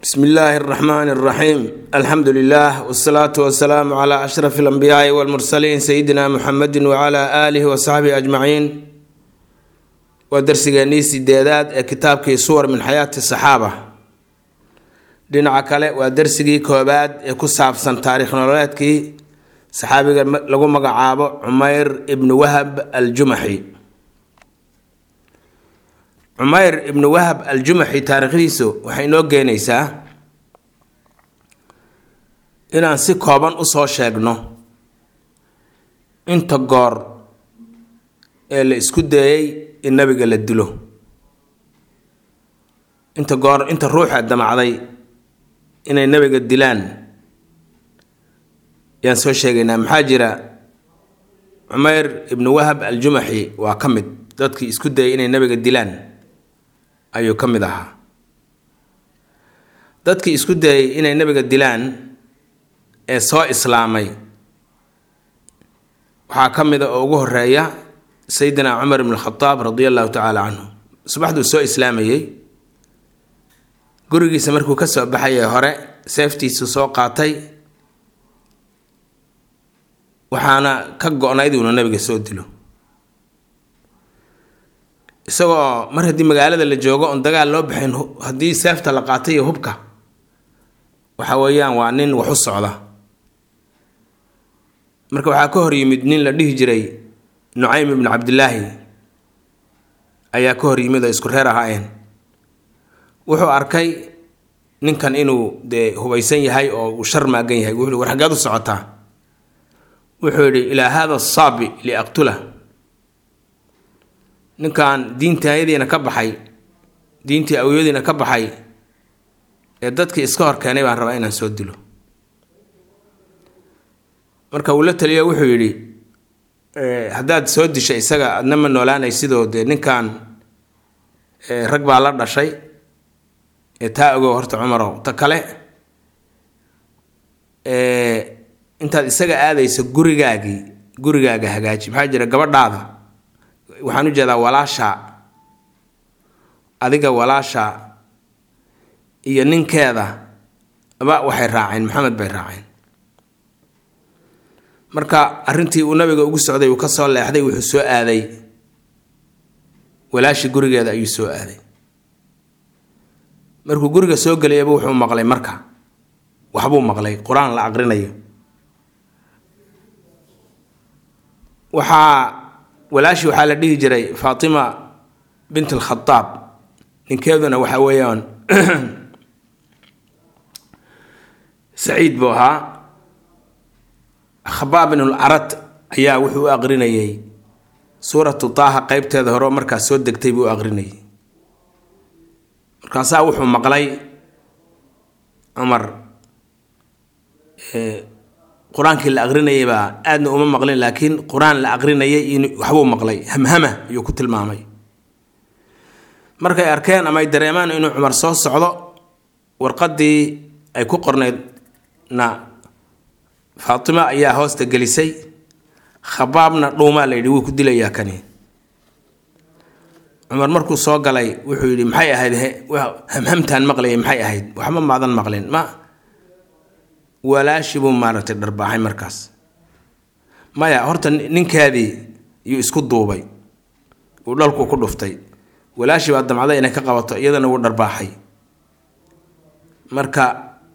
bsmi illaahi اraxmaan اraxiim alxamdu lilah wsalaatu wasalaamu cla ashraf اlanbiyaai wاlmursaliin sayidina muxamedi wcla aalihi wasaxbihi ajmaciin waa darsigeennii sideedaad ee kitaabkii suwar min xayaati saxaaba dhinaca kale waa darsigii koobaad ee ku saabsan taariikh nololeedkii saxaabiga lagu magacaabo cumeyr ibnu wahab aljumaxi cumeyr ibnu wahab aljumaxi taariikhdiisu waxay inoo keenaysaa inaan si kooban usoo sheegno inta goor ee la isku dayay in nabiga la dilo inta goor inta ruuxa damacday inay nabiga dilaan yaan soo sheegaynaa maxaa jira cumeyr ibnu wahab aljumaxi waa ka mid dadkii isku dayay inay nabiga dilaan ayuu ka mid ahaa dadkii isku dayay inay nabiga dilaan ee soo islaamay waxaa ka mid a oo ugu horeeya sayidina cumar ibn khadaab radia allahu tacaala canhu subaxduu soo islaamayey gurigiisa markuu ka soo baxayay hore seeftiisu soo qaatay waxaana ka go-nayd inuu nabiga soo dilo isagoo mar haddii magaalada la joogo oon dagaal loo baxayn haddii seefta la qaatay iyo hubka waxa weeyaan waa nin wax u socda marka waxaa ka hor yimid nin la dhihi jiray nucaym ibnu cabdilaahi ayaa ka hor yimid oo isku reer ahaayeen wuxuu arkay ninkan inuu dee hubaysan yahay oo uu shar maagan yahay wuxuu war xaggeed u socotaa wuxuu yidhi ilaa hada saabi liaqtula ninkan diintaayadiina ka baxay diintii awyadiina ka baxay ee dadkii iska hor keenay baan rabaa inaan soo dilo marka uu la taliyo wuxuu yidhi haddaad soo disha isaga adna ma noolaanay sidoo dee ninkan rag baa la dhashay ee taa ogow horta cumarow ta kale intaad isaga aadayso gurigaagii gurigaaga hagaaji maxaa jira gabadhaada waxaan u jeedaa walaasha adiga walaasha iyo ninkeeda ba waxay raaceen maxamed bay raaceen marka arrintii uu nabiga ugu socday uu ka soo leexday wuxuu soo aaday walaashii gurigeeda ayuu soo aaday markuu guriga soo gelayaba wuxuu maqlay marka waxbuu maqlay qur-aan la aqrinayo waxaa walaashii waxaa la dhihi jiray faatima bint alkhadaab ninkeeduna waxa weeyaan saciid buu ahaa khabaab bin larad ayaa wuxuu u aqrinayay suuratu taaha qeybteeda hore markaas soo degtay buu u aqrinayay markaasaa wuxuu maqlay cumar qur-aankii la aqrinayay baa aadna uma maqlin laakiin qur-aan la aqrinayay waxbuu maqlay hamhama ayuu ku tilmaamay markay arkeen ama ay dareemaan inuu cumar soo socdo warqadii ay ku qornaydna faatima ayaa hoosta gelisay khabaabna dhuumaa la yidhi wuu ku dilayaa kani cumar markuu soo galay wuxuu yidhi maxay ahayd hamhamtaan maqlayay maxay ahayd waxba maadan maqlin ma walaashi buu maaragtay dharbaaxay markaas maya horta ninkaadii yuu isku duubay uu dhalku ku dhuftay walaashi baa damcday inay ka qabato iyadana wuu dharbaaxay marka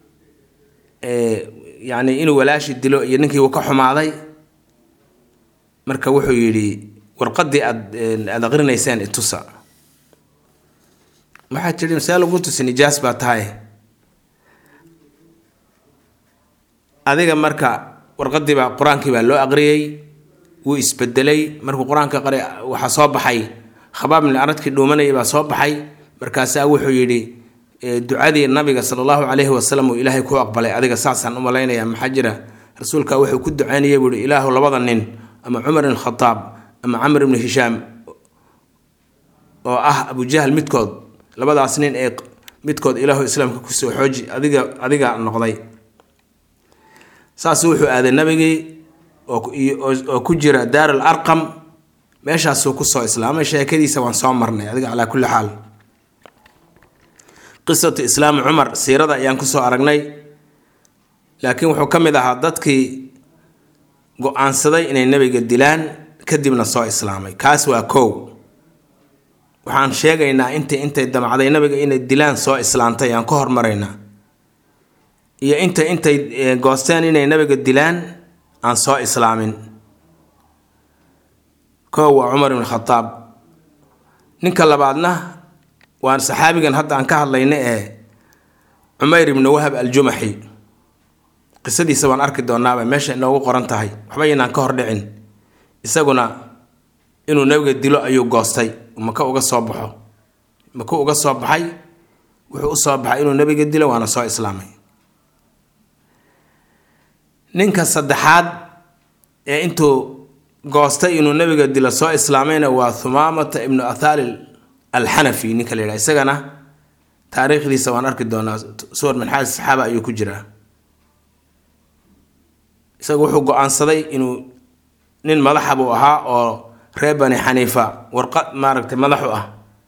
yacni inuu walaashi dilo iyo ninkii wuu ka xumaaday marka wuxuu yidhi warqadii aad aada aqrinayseen itusa waxaa tidhi see lagu tusi nijaas baa tahay adiga marka warqadii baa qur-aankii baa loo aqriyey wuu isbedelay markuu qur-aanka qari waxaa soo baxay khabaab min aradkii dhuumanayay baa soo baxay markaasaa wuxuu yidhi ducadii nabiga sala allahu calayhi wasalam uu ilaahay ku aqbalay adiga saasaan u malaynaya maxaa jira rasuulka wuxuu ku ducaynayay buu ihi ilaahu labada nin ama cumar ibn khadaab ama camr ibnu hishaam oo ah abujahl midkood labadaas nin ee midkood ilaahu islaamka kusoo xooji adiga adiga noqday saas wuxuu aaday nabigii oo ku jira daar al arqam meeshaasuu kusoo islaamay sheekadiisa waan soo marnay adiga calaa kulli xaal qisatu islaami cumar siirada ayaan kusoo aragnay laakiin wuxuu ka mid ahaa dadkii go-aansaday inay nebiga dilaan kadibna soo islaamay kaas waa kow waxaan sheegaynaa inta intay damacday nabiga inay dilaan soo islaantay ayaan ka hormaraynaa iyo inta intay goosteen inay nabiga dilaan aan soo islaamin kow waa cumar ibn khadaab ninka labaadna waa saxaabigan hadda aan ka hadlayna ee cumayr ibnu wahab aljumaxi qisadiisa waan arki doonaaba meesha inoogu qoran tahay waxba inaan ka hor dhicin isaguna inuu nabiga dilo ayuu goostay maka uga soo baxo maku uga soo baxay wuxuu u soo baxay inuu nabiga dilo waana soo islaamay ninka saddexaad ee intuu goostay inuu nabiga dilo soo islaamayna waa thumaamata ibnu athali alxanafi ninka la yidhaha isagana taariikhdiisa waan arki doonaa suwar min xaali saxaaba ayuu ku jiraa isaga wuxuu go-aansaday inuu nin madaxa buu ahaa oo reer bani xaniifa warqad maaragtay madaxu ah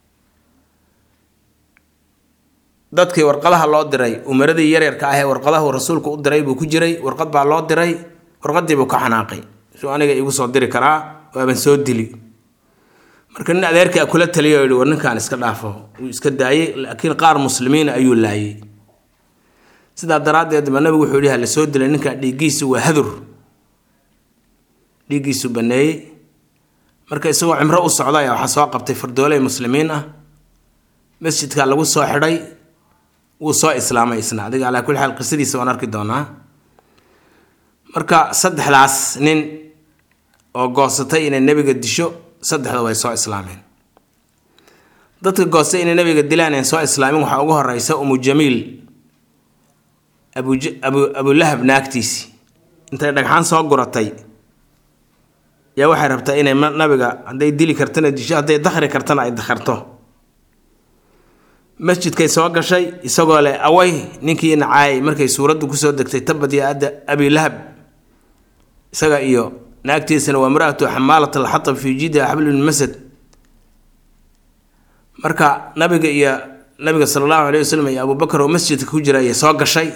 dadkii warqadaha loo diray umaradii yaryarka ah ee warqadahu rasuulku u diray buu ku jiray warqad baa loo diray warqadii buu ka xanaaqay suu aniga igu soo diri karaa waaban soo dili marka nin adeerkaa kula taliya yihi war ninkaan iska dhaafo wuu iska daayey laakiin qaar muslimiina ayuu laayay sidaa daraaddeed ba nabigu wuxuu yihi la soo dilay ninkaa dhiiggiisu waa hadur dhiiggiisu baneeyey marka isagoo cimro u socda ayaa waxaa soo qabtay fardooley muslimiin ah masjidka lagu soo xidhay wuu soo islaamay isna adiga calaa kulli xaal qisadiisa waan arki doonaa marka saddexdaas nin oo goosatay inay nebiga disho saddexda way soo islaameen dadka goostay inay nebiga dilaan aan soo islaamin waxaa ugu horeysa umu jamiil abu abu abulahab naagtiisi intay dhagxaan soo guratay yaa waxay rabtaa inay nabiga hadday dili kartana disho hadday dakhri kartana ay dakharto masjidkay soo gashay isagoo leh away ninkii nacaayay markay suuraddu kusoo degtay tabad ya adda abilahab isaga iyo naagtiisana waa maraatu xamaalat alxatab fii jidha xabl bn masad marka nabiga iyo nabiga sala allahu alayh wasalam iyo abubakar oo masjidka ku jira ayay soo gashay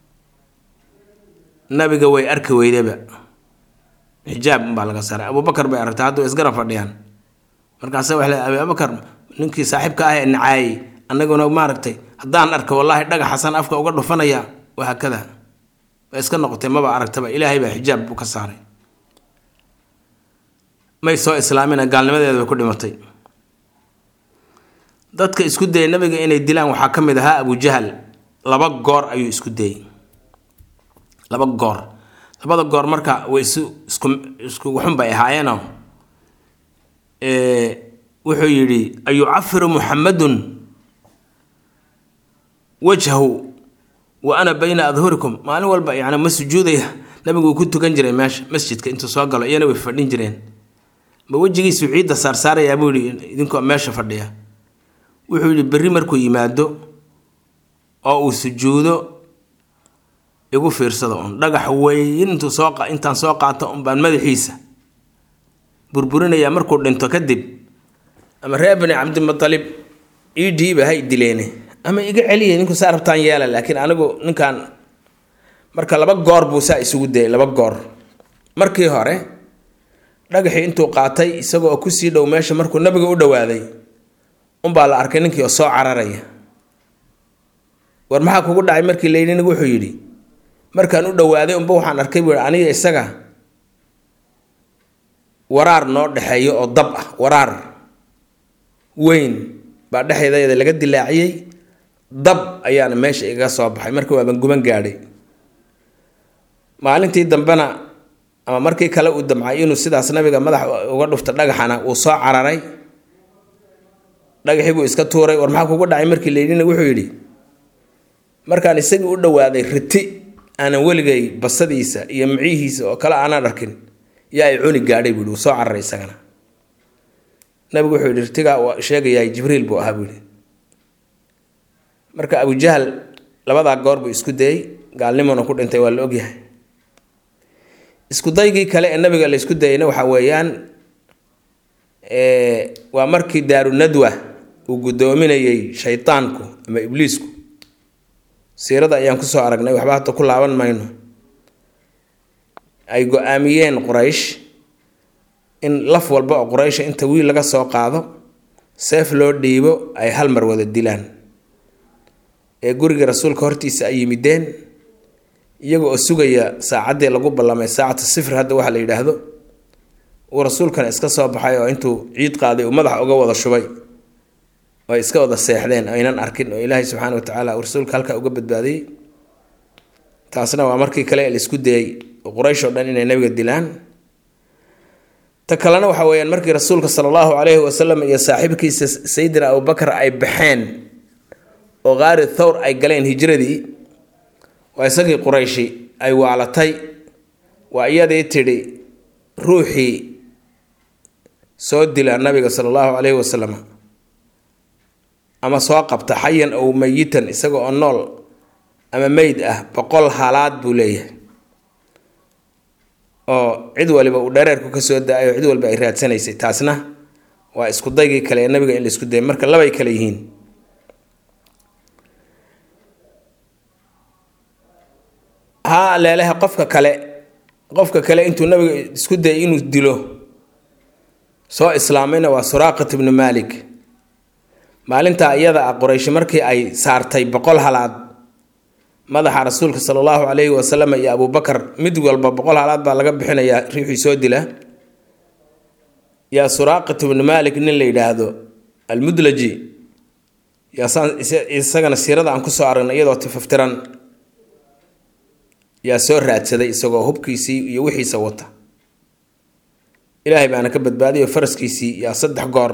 nabiga way arki weydaba xijaab unbaa laga saaray abubakar bay aragtay hadda way isgarab fadhiyaan markaasa waxay leedahay abubakar ninkii saaxiibka ah ee nacaayay annaguna maaragtay haddaan arka wallaahi dhagax xasan afka uga dhufanaya wahaakada way iska noqotay maba aragtaba ilaahay baa xijaab buu ka saaray may soo islaamina gaalnimadeeda bay ku dhimatay dadka isku dayay nabiga inay dilaan waxaa ka mid ahaa abujahal laba goor ayuu isku dayey laba goor labada goor marka way isu isku isku waxun bay ahaayeenoo wuxuu yidhi ayucafiru muxamadun wajhahu wa ana bayna adhurikum maalin walba yani ma sujuudaya nabigu uu ku tukan jiray meesha masjidka intuu soo galo iyana way fadhin jireen ma wejigiisu ciidda saarsaarayaa buu yihi idinkoo meesha fadhiya wuxuu yihi berri markuu yimaado oo uu sujuudo igu fiirsada un dhagax weyn intuu soo intaan soo qaato un baan madaxiisa burburinayaa markuu dhinto kadib ama reer bani cabdimutalib ii dhiiba hay dileene ama iga celiya ninku saa rabtaan yeela laakiin anigu ninkan marka laba goor buu saa isugu dayay laba goor markii hore dhagaxii intuu qaatay isagoo kusii dhow meesha markuu nabiga u dhowaaday unbaa la arkay ninkii oo soo cararaya war maxaa kugu dhacay markii layidhi nigu wuxuu yidhi markaan u dhowaaday unba waxaan arkay buu aniga isaga waraar noo dhexeeyo oo dab ah waraar weyn baa dhexeedayada laga dilaaciyey dab ayaana meesha igaga soo baxay marka waaban guban gaadhay maalintii dambena ama markii kale uu damcay inuu sidaas nabiga madax uga dhufta dhagaxana uu soo cararay dhagaxii buu iska tuuray war maxaa kugu dhacay markii layidhina wuxuu yidhi markaan isagii u dhowaaday riti aanan weligay basadiisa iyo micihiisa oo kale aanan arkin yaa ay cuni gaadhay buu yidhi wuu soo cararay isagana nabigu wuxuu yidhi ritigaa sheegayaa jibriil buu ahaa buu yidhi marka abujahal labadaa goor buu isku dayey gaalnimona ku dhintay waa la ogyahay isku daygii kale ee nabiga la isku dayayna waxaa weeyaan waa markii daaru nadwa uu guddoominayey shaydaanku ama ibliisku siirada ayaan kusoo aragnay waxba hadda ku laaban mayno ay go-aamiyeen quraysh in laf walba oo quraysha inta wiil laga soo qaado seef loo dhiibo ay hal mar wada dilaan ee guriga rasuulka hortiisa ay yimideen iyaga oo sugaya saacaddii lagu ballamay saacatu sifr hadda waxaa la yidhaahdo uu rasuulkana iska soo baxay oo intuu ciid qaaday uu madaxa uga wada shubay oo ay iska wada seexdeen aynan arkin oo ilaahay subxaana wa tacaala uu rasuulka halkaa uga badbaadiyey taasna waa markii kale la isku dayey quraysh oo dhan inay nabiga dilaan ta kalena waxa weeyaan markii rasuulka sala allahu calayhi wasalam iyo saaxiibkiisa sayidina abubakar ay baxeen oo qaari thawr ay galeen hijradii waa isagii qurayshi ay waalatay waa iyadii tidhi ruuxii soo dila nabiga sala allahu calayhi wasalam ama soo qabta xayan ow mayitan isaga oo nool ama meyd ah boqol halaad buu leeyahay oo cid waliba uu dhareerku ka soo da-ay oo cid walba ay raadsanaysay taasna waa isku daygii kale ee nabiga in la isku dayay marka labay kale yihiin haa leeleha qofka kale qofka kale intuu nabiga isku dayay inuu dilo soo islaamayna waa suraaqat ibnu maalik maalintaa iyada ah qorayshi markii ay saartay boqol halaad madaxa rasuulka sala allahu calayhi wasalam iyo abubakar mid walba boqol halaad baa laga bixinayaa riixii soo dila yaa suraaqat ibnu maalik nin la yidhaahdo almudlaji yaasaan isagana siirada aan kusoo aragnay iyadoo tifaftiran yaa soo raadsaday isagoo hubkiisii iyo wixiisa wata ilaahay baana ka badbaadiyo faraskiisii yaa saddex goor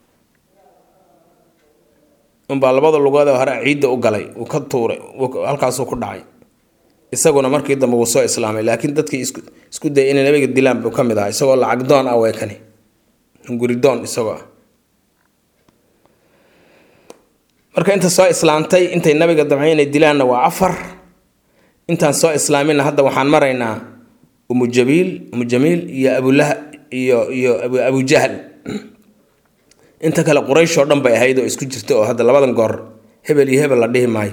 unbaa labada lugood hore ciidda u galay uu ka tuuray halkaasuu ku dhacay isaguna markii dambe wuu soo islaamay laakiin dadkii isku dayay inay nabiga dilaan buu ka mid ahaa isagoo lacag doon ah weekani hunguridoon isagoo ah marka inta soo islaamtay intay nabiga damcay inay dilaanna waa afar intaan soo islaaminna hadda waxaan maraynaa umu jabiil umu jamiil iyo abulaha iyo iyo abujahl inta kale quraysh oo dhan bay ahayd oo isku jirta oo hadda labadan goor hebel iyo hebel la dhihi maayo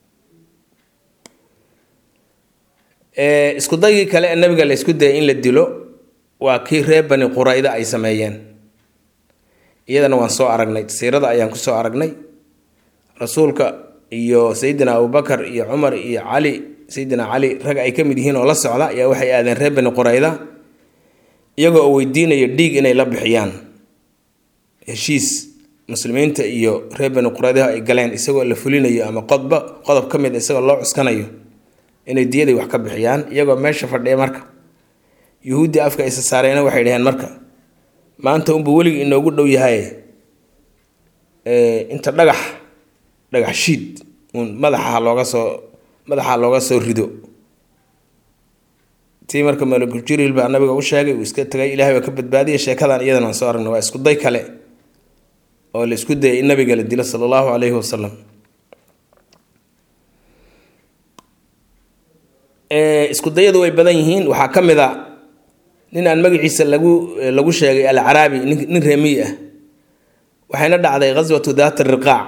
isku daygii kale ee nabiga la isku dayay in la dilo waa kii reer bani qurayda ay sameeyeen iyadana waan soo aragnay siirada ayaan kusoo aragnay rasuulka iyo sayidina abubakar iyo cumar iyo cali sayidina cali rag ay ka mid yihiin oo la socda ayaa waxay aadeen reer bani qurayda iyagoo oo weydiinaya dhiig inay la bixiyaan heshiis muslimiinta iyo reer bani quraydaha ay galeen isagoo la fulinayo ama qodba qodob ka mid isagoo loo cuskanayo inay diyaday wax ka bixiyaan iyagoo meesha fadhiya marka yuhuuddii afka isa saareena waxay dhaheen marka maanta unbuu weligii inoogu dhow yahay inta dhagax dhagax shiid uun madaxa looga soo madaxa looga soo rido tii marka malakul jibriil baa nabiga u sheegay uu iska tagay ilahay baa ka badbaadiyay sheekadan iyadan aan soo aragnay waa isku day kale oo la isku dayay in nabiga la dilo sala allahu calayhi wasalam isku dayadu way badan yihiin waxaa ka mid a nin aan magaciisa lagu lagu sheegay alcaraabi nin reemiy ah waxayna dhacday ghaswatu daat riqaac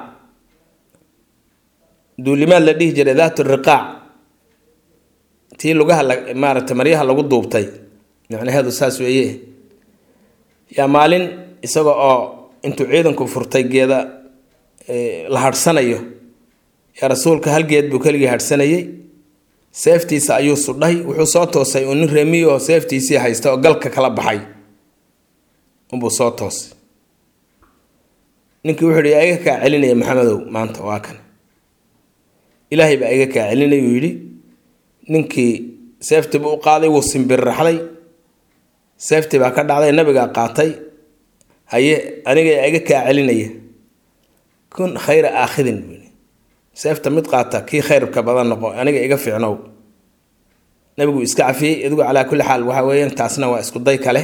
duulimaad la dhihi jiray daat riqaac tii lugaha maaragtay maryaha lagu duubtay macnaheedu saas weeye yaa maalin isaga oo intuu ciidanku furtay geeda la hadhsanayo yaa rasuulka hal geed buu keligii hadhsanayay seeftiisa ayuu sudhay wuxuu soo toosay uu nin reemiy oo seeftiisii haysta oo galka kala baxay unbuu soo toosay ninkii wuxuu yihi iga kaa celinaya maxamedow maanta waa kan ilaahay baa iga kaa celinay uu yidhi ninkii seeftiibu u qaaday wuu simbirraxday seeftii baa ka dhacday nabigaa qaatay haye aniga iga kaa celinaya kun khayra aakhidin buu seefta mid qaata kii khayrka badan noqo aniga iga fiicnow nabigu iska cafiyey idigu calaa kulli xaal waxa weeyaan taasna waa isku day kale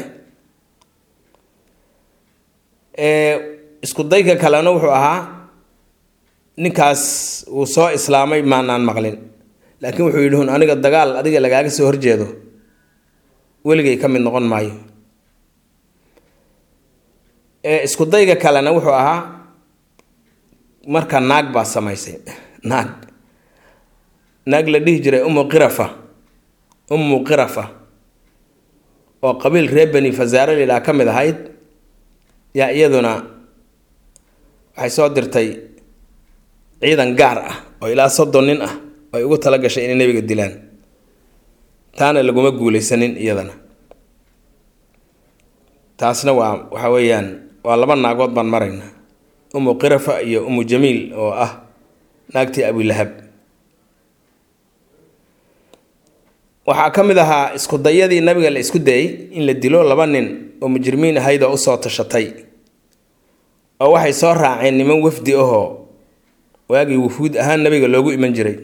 isku dayka kalena wuxuu ahaa ninkaas wuu soo islaamay maanaan maqlin laakiin wuxuu yidhi hun aniga dagaal adiga lagaaga soo horjeedo weligay ka mid noqon maayo isku dayga kalena wuxuu ahaa marka naag baa samaysay naag naag la dhihi jiray umu qirafa ummu qirafa oo qabiil reer bani fasaare layidhaha ka mid ahayd yaa iyaduna waxay soo dirtay ciidan gaar ah oo ilaa soddon nin ah oo ay ugu tala gashay inay nebiga dilaan taana laguma guulaysanin iyadana taasna waa waxa weeyaan waa laba naagood baan maraynaa umu qirafa iyo umu jamiil oo ah naagtii abilahab waxaa ka mid ahaa isku dayadii nabiga la isku dayay in la dilo laba nin oo mujrimiin ahayd oo usoo tashatay oo waxay soo raaceen niman wafdi ahoo waagii wufuud ahaan nabiga loogu iman jiray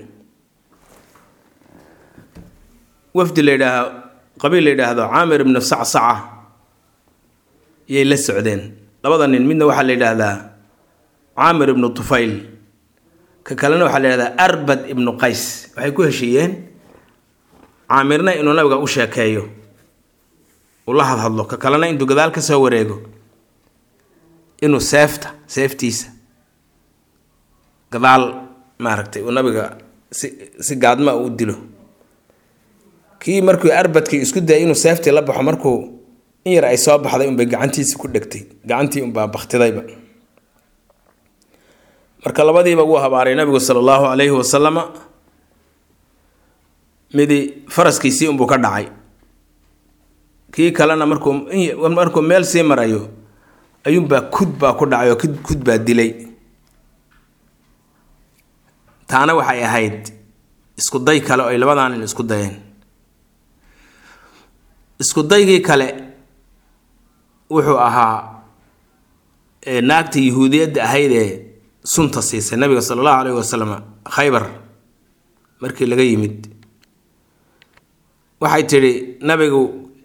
wafdi la yidhaah qabiil la yidhaahdo caamir ibnu sacsaca yay la socdeen labada nin midna waxaa la yidhaahdaa caamir ibnu tufayl ka kalena waxaa la yidhahdaa arbad ibnu qays waxay ku heshiiyeen caamirna inuu nabiga u sheekeeyo uu la hadhadlo ka kalena intuu gadaal ka soo wareego inuu seefta seeftiisa gadaal maaragtay uu nabiga si si gaadma u dilo kii markuu arbadkii isku dayay inuu seeftii la baxo markuu in yar ay soo baxday unbay gacantiisi ku dhegtay gacantii unbaa baktidayba marka labadiiba wuu habaaray nabigu sala allahu calayhi wasalama midi faraskiisii unbuu ka dhacay kii kalena markuu markuu meel sii marayo ayuunbaa kud baa ku dhacay oo kud baa dilay taana waxay ahayd isku day kale oo ay labadaa nin isku dayeen isku daygii kale wuxuu ahaa naagta yahuudiyadda ahayd ee sunta siisay nabiga sala allahu calayhi wasalam khaybar markii laga yimid waxay tidhi nabigu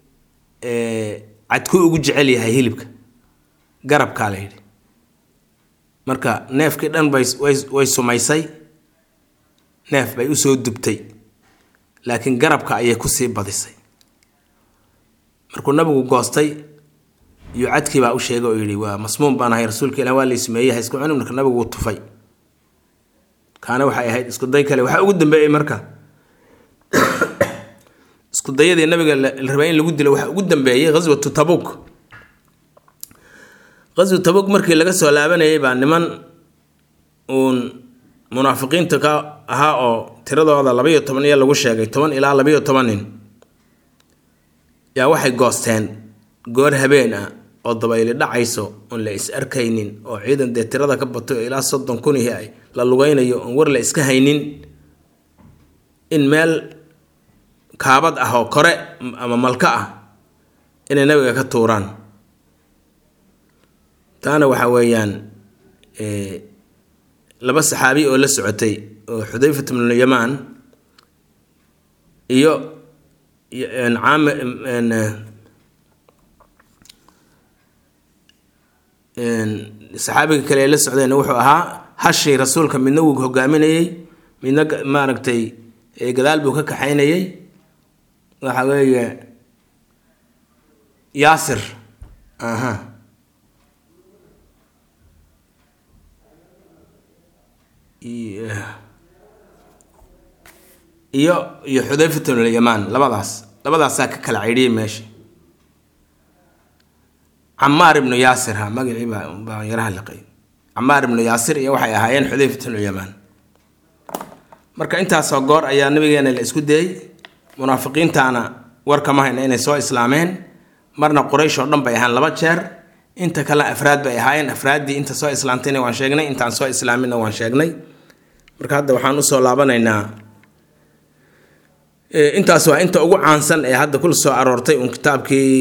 cadkuu ugu jecel yahay hilibka garabkaa la yidhi marka neefkii dhan bay way sumaysay neef bay usoo dubtay laakiin garabka ayay kusii badisay markuu nabigu goostay iyo cadkii baa u sheegay oo yidhi waa masmuum baan ahay rasuulka ilah waa la ismeeyey ha isku cunin marka nabigu wuu tufay kaana waxay ahayd isku day kale waxaa ugu dambeeyey marka isku dayadii nabiga la rabay in lagu dilo waxaa ugu dambeeyey ghaswatu tabuk ghaswa tabuk markii laga soo laabanayay baa niman uun munaafiqiinta ka ahaa oo tiradooda labaiyo toban iyo lagu sheegay toban ilaa labaiyo toban nin yaa waxay goosteen goor habeen ah oo dabayli dhacayso oon la is arkaynin oo ciidan dee tirada ka bato ilaa soddon kunihi ay la lugaynayo oon war la iska haynin in meel kaabad ah oo kore ama malka ah inay nabiga ka tuuraan taana waxa weeyaan laba saxaabi oo la socotay oo xudayfat bnu yamaan iyo caami saxaabiga kale ee la socdeen wuxuu ahaa hashii rasuulka midna wuu hogaaminayey midna maaragtay gadaal buu ka kaxaynayay waxa weeye yaasir aha iyo iyo xudayfat bnulyamaan labadaas labadaasaa ka kala cidhiyay meesha camaar ibnu yaasir ha magacii baa baa yaraha liqay camaar ibnu yaasir iyo waxay ahaayeen xudayfat bnulyamaan marka intaasoo goor ayaa nabigeena la isku dayey munaafiqiintaana war kama hayna inay soo islaameen marna quraysh oo dhan bay ahaan laba jeer inta kale afraad bay ahaayeen afraaddii inta soo islaamtayna waan sheegnay intaan soo islaaminna waan sheegnay marka hadda waxaan usoo laabanaynaa intaas waa inta ugu caansan ee hadda kul soo aroortay uun kitaabkii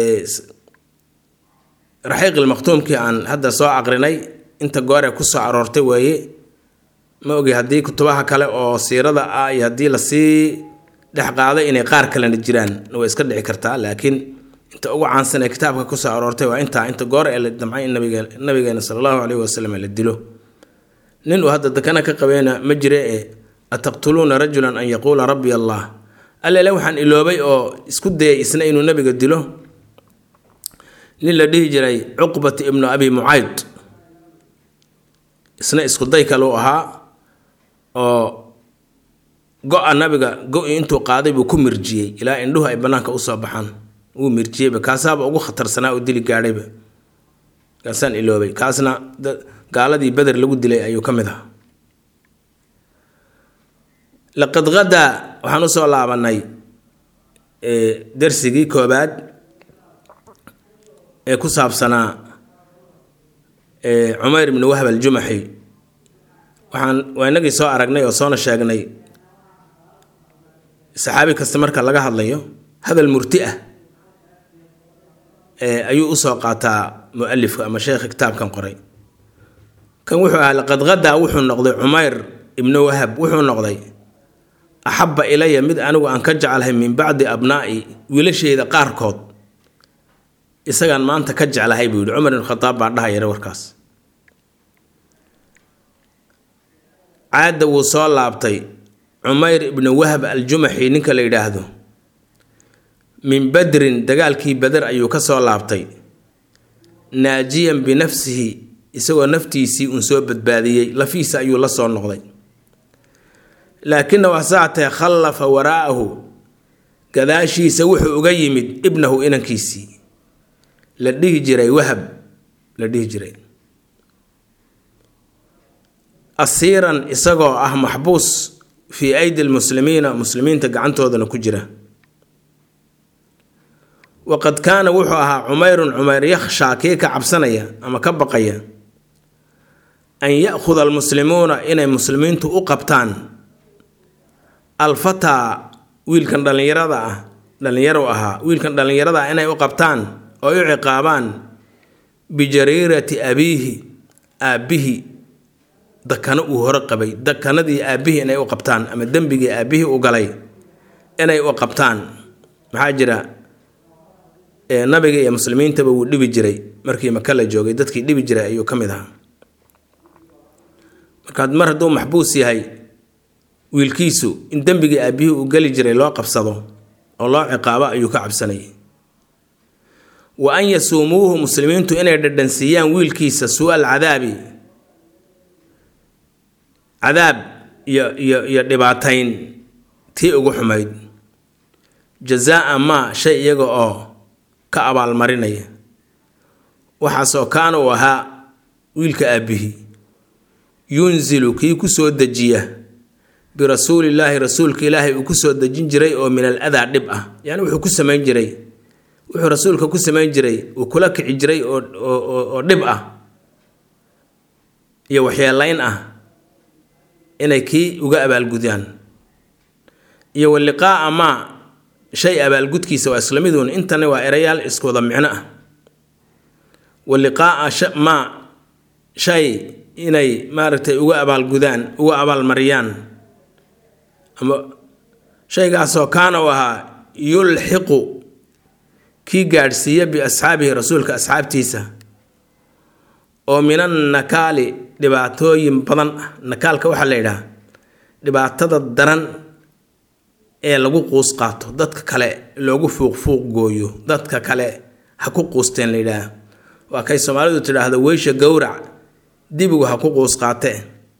raxiiqil maktuumkii aan hadda soo aqrinay inta gooree kusoo aroortay weeye ma ogi haddii kutubaha kale oo siirada ah iyo haddii lasii dhex qaaday inay qaar kalena jiraan way iska dhici kartaa laakiin inta ugu caansan ee kitaabka kusoo aroortay waa intaa inta goor ee la damcay in nabige nabigeena sala allahu caleyhi wasalam la dilo nin uu hadda dakana ka qabeena ma jire ee ataqtuluuna rajulan an yaquula rabbi allah allele waxaan iloobay oo isku dayay isna inuu nabiga dilo nin la dhihi jiray cuqbat ibnu abi mucayd isna isku day kale u ahaa oo go-a nabiga go-i intuu qaaday buu ku mirjiyey ilaa indhuhu ay bannaanka usoo baxaan wuu mirjiyeyba kaasaaba ugu khatarsanaa oo dili gaadhayba kaasaan iloobay kaasna gaaladii beder lagu dilay ayuu ka mid ahaa laqad hadaa waxaan usoo laabanay darsigii koobaad ee ku saabsanaa cumayr ibni wahb aljumaxi waxaan waa inagii soo aragnay oo soona sheegnay saxaabi kasta marka laga hadlayo hadal murti ah ayuu usoo qaataa mualifka ama sheekha kitaabkan qoray kan wuxuu ahaa laqad hadaa wuxuu noqday cumayr ibnu wahab wuxuu noqday axabba ilaya mid anigu aan ka jeclahay min bacdi abnaa'i wiilasheyda qaarkood isagaan maanta ka jeclahay buu yihi cumar ibn khadaab baa dhahayara warkaas caadda wuu soo laabtay cumayr ibnu wahab aljumaxi ninka la yidhaahdo min badrin dagaalkii bader ayuu ka soo laabtay naajiyan binafsihi isagoo naftiisii uun soo badbaadiyey lafiisa ayuu la soo noqday laakina wasaatee khallafa waraa'ahu gadaashiisa wuxuu uga yimid ibnahu inankiisii la dhihi jiray wahab la dhihi jiray asiiran isagoo ah maxbuus fii aydi lmuslimiina muslimiinta gacantoodana ku jira waqad kaana wuxuu ahaa cumayrun cumayr yakhshaa kii ka cabsanaya ama ka baqaya an ya-khuda almuslimuuna inay muslimiintu u qabtaan alfataa wiilkan dhallinyarada ah dhallinyaro ahaa wiilkan dhallinyarada ah inay u qabtaan oo u ciqaabaan bijariirati abiihi aabbihi dakano uu hore qabay dakanadii aabbihii inay u qabtaan ama dembigii aabbihii u galay inay u qabtaan maxaa jira nabiga iyo muslimiintaba wuu dhibi jiray markii maka la joogay dadkii dhibi jiray ayuu ka mid ahaa markaad mar hadduu maxbuus yahay wiilkiisu in dembigii aabbihii uu geli jiray loo qabsado oo loo ciqaabo ayuu ka cabsanayay wa an yasuumuuhu muslimiintu inay dhadhansiiyaan wiilkiisa suu-al cadaabi cadaab iyo iyo iyo dhibaatayn tii ugu xumayd jazaa maa shay iyaga oo ka abaalmarinaya waxaasoo kaana uu ahaa wiilka aabbihii yunzilu kii ku soo dejiya birasuulillaahi rasuulka ilaahay uu kusoo dejin jiray oo min al adaa dhib ah yacni wuxuu ku samayn jiray wuxuu rasuulka ku samayn jiray uu kula kici jiray oo oo dhib ah iyo waxyeelayn ah inay kii uga abaalgudaan iyo wa liqaa'a maa shay abaalgudkiisa waa isla miduun intana waa erayaal isku wada micno ah wa liqaa'a maa shay inay maaragtay uga abaalgudaan uga abaalmariyaan ama shaygaasoo kaana u ahaa yulxiqu kii gaadhsiiya biasxaabihi rasuulka asxaabtiisa oo min annakaali dhibaatooyin badan ah nakaalka waxaa la yidhaha dhibaatada daran ee lagu quus qaato dadka kale loogu fuuq fuuq gooyo dadka kale ha ku quusteen la yidhaaha waa kay soomaalidu tidhaahdo weysha gowrac dibigu ha ku quus qaatee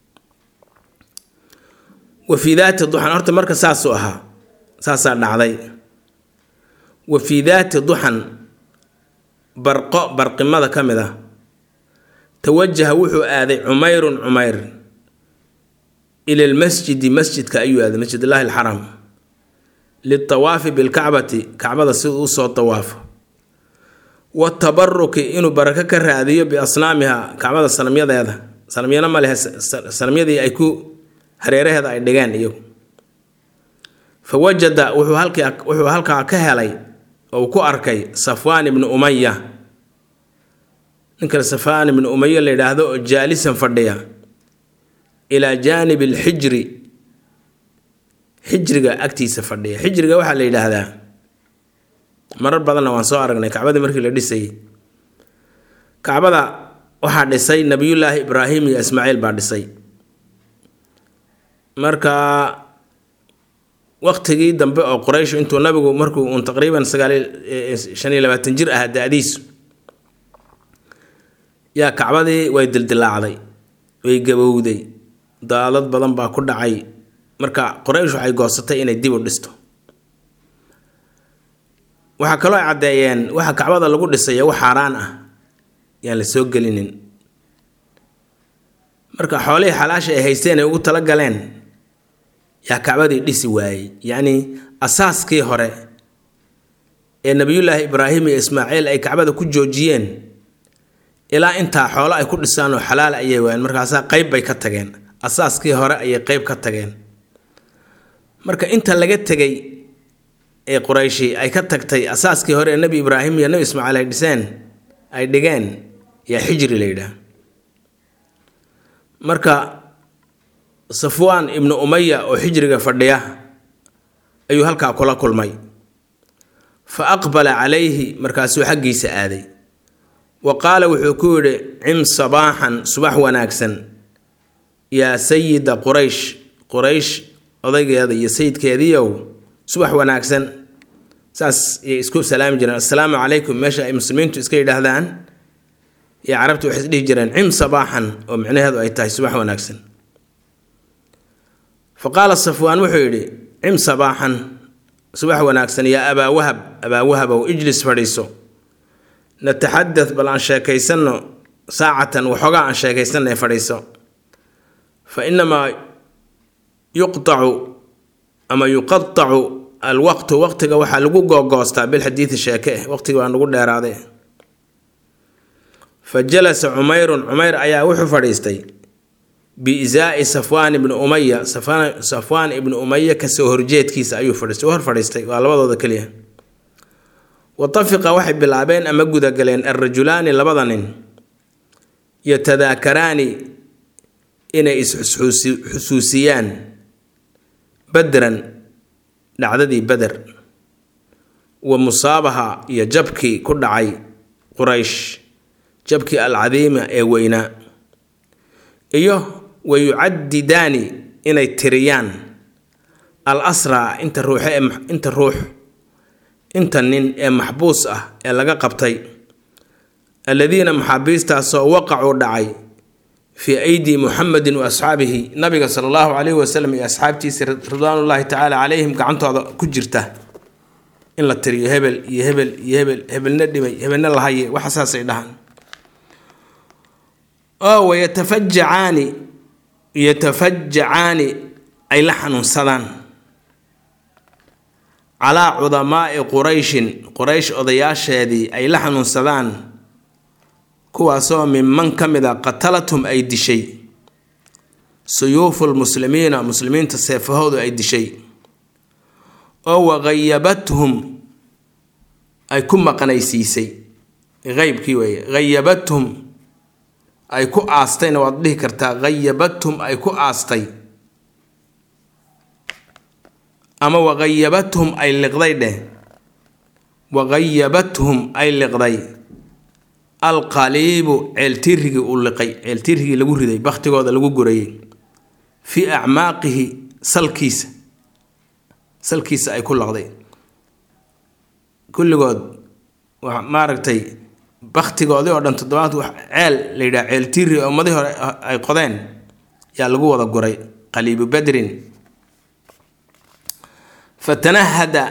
wa fii daati duxan horta marka saasuu ahaa saasaa dhacday wa fii daati duxan barqo barqimada ka mid ah tawajaha wuxuu aaday cumayrun cumayr ila lmasjidi masjidka ayuu aaday masjid illaahi alxaram litawaafi bilkacbati kacbada si uu usoo tawaafo watabaruki inuu barako ka raadiyo biasnaamiha kacbada sanamyadeeda sanamyana ma lehe sanamyadii ay ku hareeraheeda ay dhigeen iyagu fa wajada wuxuu halkii wuxuu halkaa ka helay oo ku arkay safwaan ibnu umaya ninka safwaan ibnu umaya la yidhaahdo oo jaalisan fadhiya ilaa jaanibi alxijri xijriga agtiisa fadhiya xijriga waxaa la yidhaahdaa marar badanna waan soo aragnay kacbadii markii la dhisayay kacbada waxaa dhisay nabiyullaahi ibraahim iyo ismaaciil baa dhisay marka waqtigii dambe oo quraysh intuu nabigu markuu uun taqriiban sagaal shan iyo labaatan jir ahaa da-diisu yaa kacbadii way dildilaacday way gabowday daadad badan baa ku dhacay marka qoraysh waxay goosatay inay dib u dhisto waxaa kaloo ay caddeeyeen waxa kacbada lagu dhisaya wax xaaraan ah yaan la soo gelinin marka xoolihii xalaasha ay haysteen ay ugu tala galeen yaa kacbadii dhisi waayey yacnii asaaskii hore ee nebiyullaahi ibraahim iyo ismaaciil ay kacbada ku joojiyeen ilaa intaa xoolo ay ku dhisaan oo xalaal ayay waayeen markaasaa qeyb bay ka tageen asaaskii hore ayay qeyb ka tageen marka inta laga tegay ee qurayshi ay ka tagtay asaaskii hore ee nebi ibraahim iyo nebi ismaaciil ay dhiseen ay dhigeen yaa xijri la yidhaah marka safwaan ibnu umaya oo xijriga fadhiya ayuu halkaa kula kulmay fa aqbala calayhi markaasuu xaggiisa aaday wa qaala wuxuu ku yidhi cim sabaaxan subax wanaagsan yaa sayida quraysh quraysh odaygeeda iyo sayidkeediiow subax wanaagsan saas yay isku salaami jireen assalaamu calaykum meesha ay muslimiintu iska yidhaahdaan iyo carabtu waxay isdhihi jireen cim sabaaxan oo micnaheedu ay tahay subax wanaagsan fa qaala safwaan wuxuu yidhi cim sabaaxan subax wanaagsan yaa abaa wahab abaa wahabow ijlis fadhiiso nataxadad bal aan sheekaysanno saacatan waxoogaa aan sheekaysanay fadhiiso fa inamaa yuqtacu ama yuqatacu alwaqtu waqtiga waxaa lagu googoostaa bilxadiidi sheeke eh waqtiga waa nagu dheeraaday fa jalasa cumayrun cumayr ayaa wuxuu fadhiistay biisaai safwaan ibni umaya safwaan ibni umaya kasoo horjeedkiisa ayuu fadhiistay hor fadhiistay waa labadooda keliya watafiqa waxay bilaabeen ama gudagaleen alrajulaani labada nin yatadaakaraani inay is-xusuusiyaan badran dhacdadii beder wa musaabaha iyo jabkii ku dhacay quraysh jabkii alcadiima ee weynaa iyo wa yucadidaani inay tiriyaan al asraa inta ruuxe inta ruux inta nin ee maxbuus ah ee laga qabtay alladiina maxaabiistaasoo waqacuu dhacay fii aydi muxamedin wa asxaabihi nabiga sala allahu calayhi wasalam iyo asxaabtiisa ridwaanullaahi tacaala calayhim gacantooda ku jirta in la tiriyo hebel iyo hebel iyo hebel hebelna dhimay hebelna lahaye waxa saasay dhahaan oo wayatafajacaani yatafajacaani ay la xanuunsadaan calaa cudamaai qurayshin quraysh odayaasheedii ay la xanuunsadaan kuwaasoo minman ka mid a qatalathum ay dishay suyuufu lmuslimiina muslimiinta seefahoodu ay dishay oo waqayabathum ay ku maqnaysiisay qeybkii weeye hayabathum ay ku aastayna waad dhihi kartaa hayabathum ay ku aastay ama waqayabathum ay liqday dheh waqayabathum ay liqday alqaliibu ceeltirigii uu liqay ceeltirigii lagu riday bakhtigooda lagu gurayay fii acmaaqihi salkiisa salkiisa ay ku laqday kulligood maaragtay bakhtigoodii oo dhan toddobaad wax ceel la yidhaha ceeltiri oo ummadii hore ay qodeen yaa lagu wada guray qaliibu badrin fatanahada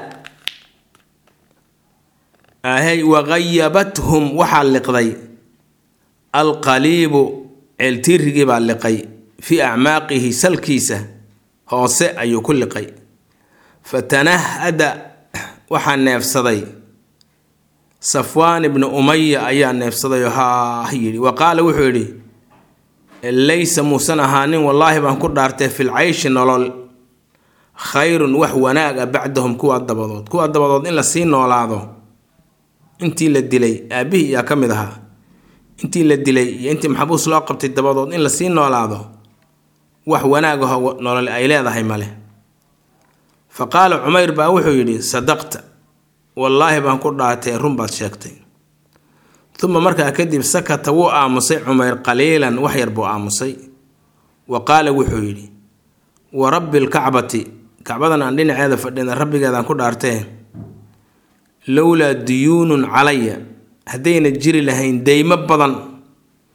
ahay waqayabathum waxaa liqday alqaliibu ceeltirigii baa liqay fii acmaaqihi salkiisa hoose ayuu ku liqay fatanahada waxaa neefsaday safwaan ibnu umaya ayaa neefsadayoo haah yidhi wa qaala wuxuu yidhi laysa muusan ahaanin wallaahi baan ku dhaartay fil cayshi nolol khayrun wax wanaaga bacdahum kuwaa dabadood kuwaa dabadood in lasii noolaado intii la dilay aabihii yaa ka mid ahaa intii la dilay iyo intii maxabuus loo qabtay dabadood in lasii noolaado wax wanaagaho nolol ay leedahay male fa qaala cumayr baa wuxuu yidhi sadaqta wallaahi baan ku dhaatay run baad sheegtay uma markaa kadib sakata wuu aamusay cumayr qaliilan wax yar buu aamusay wa qaala wuxuu yidhi wa rabbi lkacbati kacbadan aan dhinaceeda fadhina rabbigeedaan ku dhaartee lowlaa duyuunun calaya haddayna jiri lahayn deymo badan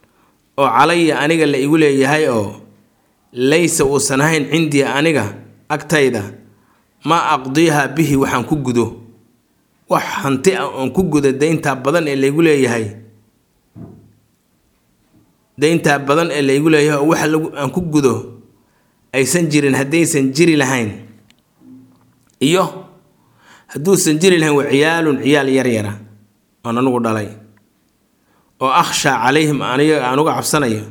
oo calaya aniga la igu leeyahay oo laysa uusan ahayn cindii aniga agtayda maa aqdiiha bihi waxaan ku gudo wax hanti ah oon ku gudo dayntaa badan ee laygu leeyahay dayntaa badan ee laygu leeyahay oo waxa lagu aan ku gudo aysan jirin haddaysan jiri lahayn iyo hadduusan jiri lahayn waa ciyaalun ciyaal yaryara oon anugu dhalay oo akhshaa calayhim aniga aan uga cabsanayo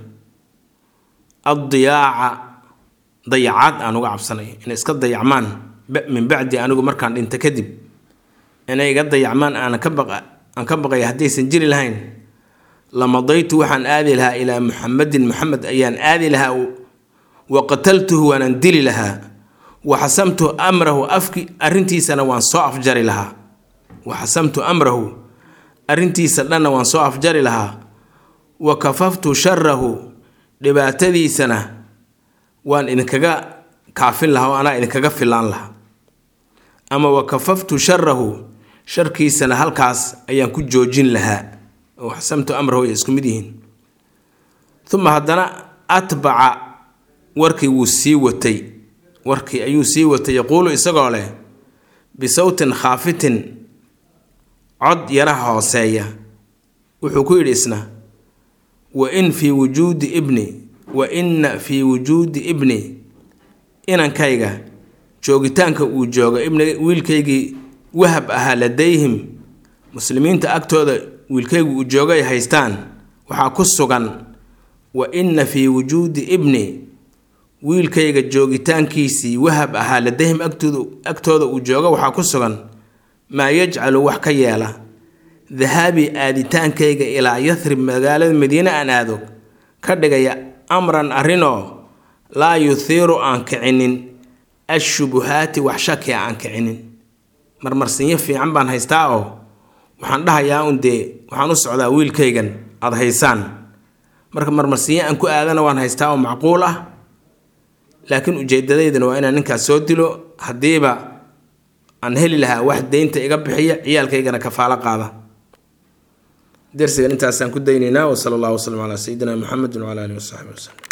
addiyaaca dayacaad aan uga cabsanayo inay iska dayacmaan min bacdi anigu markaan dhinta kadib inay iga dayacmaan aanan ka baqa aan ka baqaya haddaysan jiri lahayn lamadaytu waxaan aadi lahaa ilaa muxamedin muxamed ayaan aadi lahaa wa qataltuhu waanaan dili lahaa wa xasamtu amrahu afki arrintiisana waan soo afjari lahaa wa xasamtu amrahu arrintiisa dhanna waan soo afjari lahaa wa kafaftu sharahu dhibaatadiisana waan idinkaga kaafin lahaa oo anaa idinkaga filaan lahaa ama wa kafaftu sharahu sharkiisana halkaas ayaan ku joojin lahaa oo xasamtu amrahu ay isku mid yihiin uma haddana atbaca warkii wuu sii watay warkii ayuu sii watay yaquulu isagoo leh bisawtin khaafitin cod yaraha hooseeya wuxuu ku yidhi isna wa in fii wujuudi ibni wa inna fii wujuudi ibni inankayga joogitaanka uu jooga ibni wiilkaygii wahab ahaa ladayhim muslimiinta agtooda wiilkaygu uu jooga ay haystaan waxaa ku sugan wa inna fii wujuudi ibni wiilkayga joogitaankiisii wahab ahaa ladayhim agtooda uu jooga waxaa ku sugan maa yajcalu wax ka yeela dahaabi aaditaankayga ilaa yathrib magaalada madiine aan aado ka dhigaya amran arrinoo laa yuhiiru aan kicinin ashubuhaati wax shakia aan kicinin marmarsinyo fiican baan haystaa oo waxaan dhahayaa un dee waxaan u socdaa wiilkaygan aada haysaan marka marmarsinyo aan ku aadana waan haystaa oo macquul ah laakiin ujeedadaydana waa inaan ninkaas soo dilo haddiiba aan heli lahaa wax deynta iga bixiya ciyaalkaygana kafaalo qaada darsigan intaasaan ku daynaynaa wasala allahu wasalam calaa sayidina muxamedin wcala alihi wasaxbi waslem